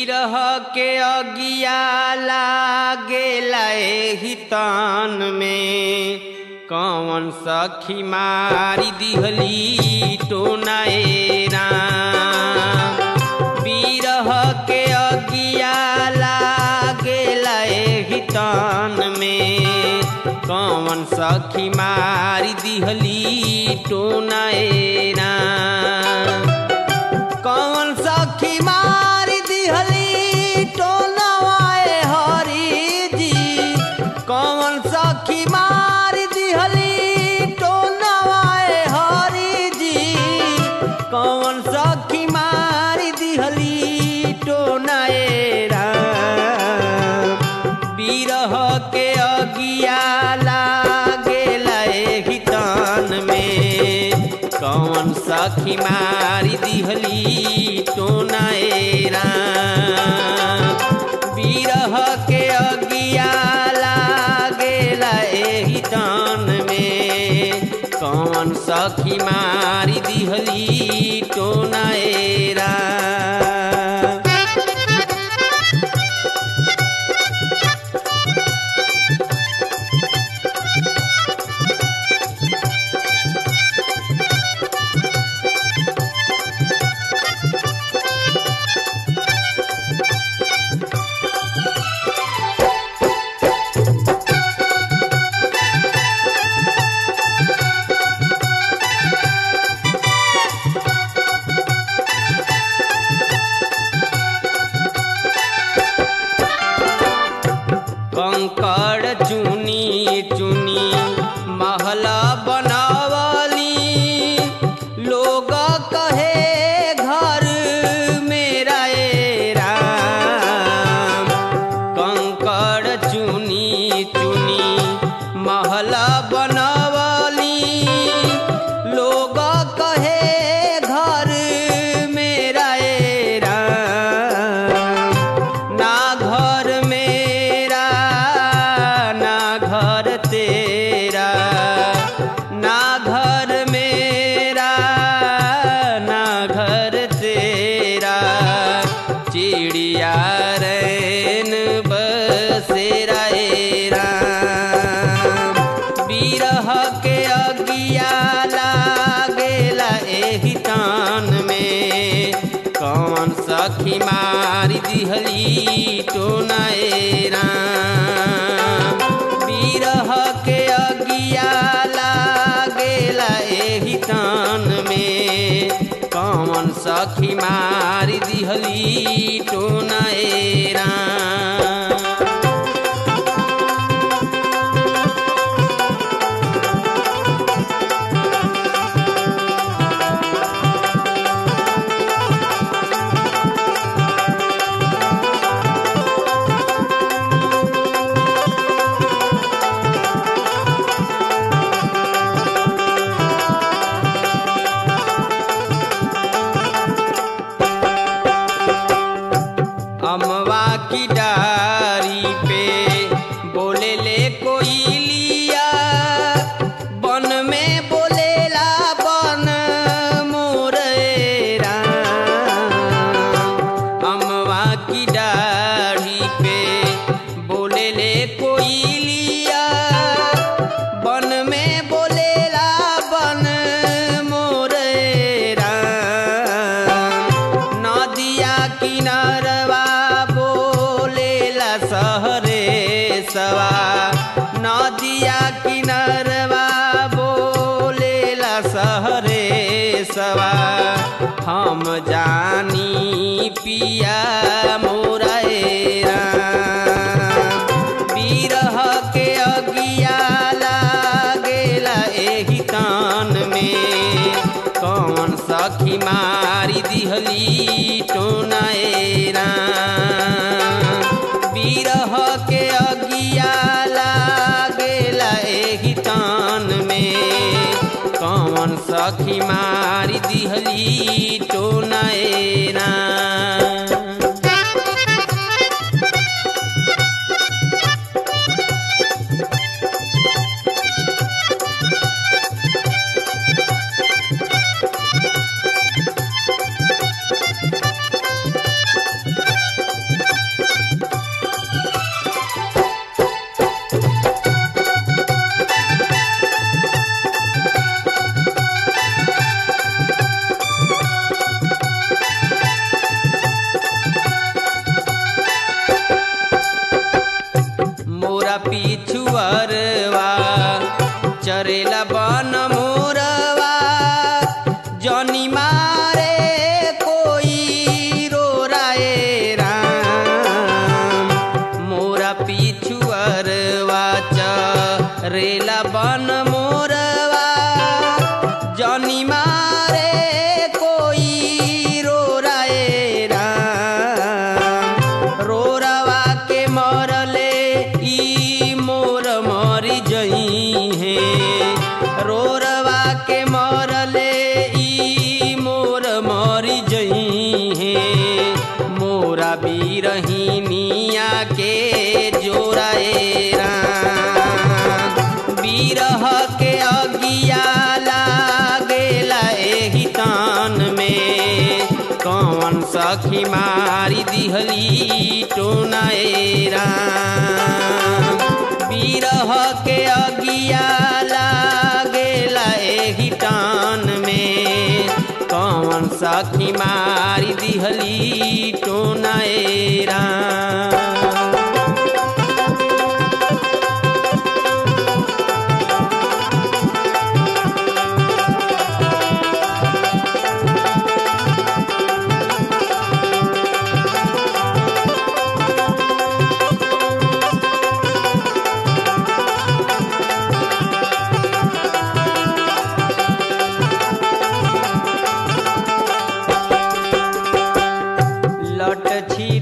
बिरह के अगिया लागेला एही तान में कौन सखी मारी दिहली टोनाए राम बिरह के अगिया लागेला एही तान में कौन सखी मारी दिहली टोनाए राम कौन सखी मारी दिहली टोनवाए हरी जी कौन सखी मारी दिहली टोनवाए हरी जी कौन सखी मारी दिहली टोनाए राम बिरह के अगिया लागेला एही तान में कौन सखी मारी दिहली टोनाए राम बिरह के अगिया लागेला एही तान में कौन सखी मारी दिहली टोनाए राम कंकड़ चुनी चुनी महला बनावली लोग कहे घर मेरा ए राम कंकड़ चुनी चुनी महला बनवली लोग कहे घर मेरा ए राम ना घर मेरा ना घर तेरा ना घर मेरा ना घर तेरा चिड़िया रैन बसेरा ए राम बिरह के अगिया लागेला एही तान में कौन सखी मारी दिहली टोनाए राम बिरह के अगिया लागेला एही तान में कौन सखी मारी दिहली टोनाए राम अमवा की डारी पे बोले ले कोई लिया बन में बोलेला बन मोरेरा अमवा की डारी पे बोले ले कोई लिया बन में बोलेला बन मोरेरा नदिया किनारवा बोलेला सहरे सवा नदिया किनारवा बोलेला सहरे सवा हम जानी पिया मोरा ए राम बिरह के अगिया लागेला एही तान में कौन सखी मारी दिहली टोनाए राम बिरह के अगिया लागेला एही तान में कौन सखी मारी दिहली टोनाए राम पिछुअरवा चरेला बन मोरवा जनी मारे कोई रो राए राम मोरा पिछुअरवा चरेला बन मोरवा जनी मारे कोई रो राए राम रोरवा के मरले ई मोर मरी जई है रोरवा के मरले ई मोर मरी जई है मोरा बीरहिनिया के जोराए राम बीरह के अगिया लागेला एही तान में कौन सखी मारी दिहली टोनाए राम बीरह के अगिया लागेला एही टान में कौन सखी मारी दिहली टोनाए राम लट छी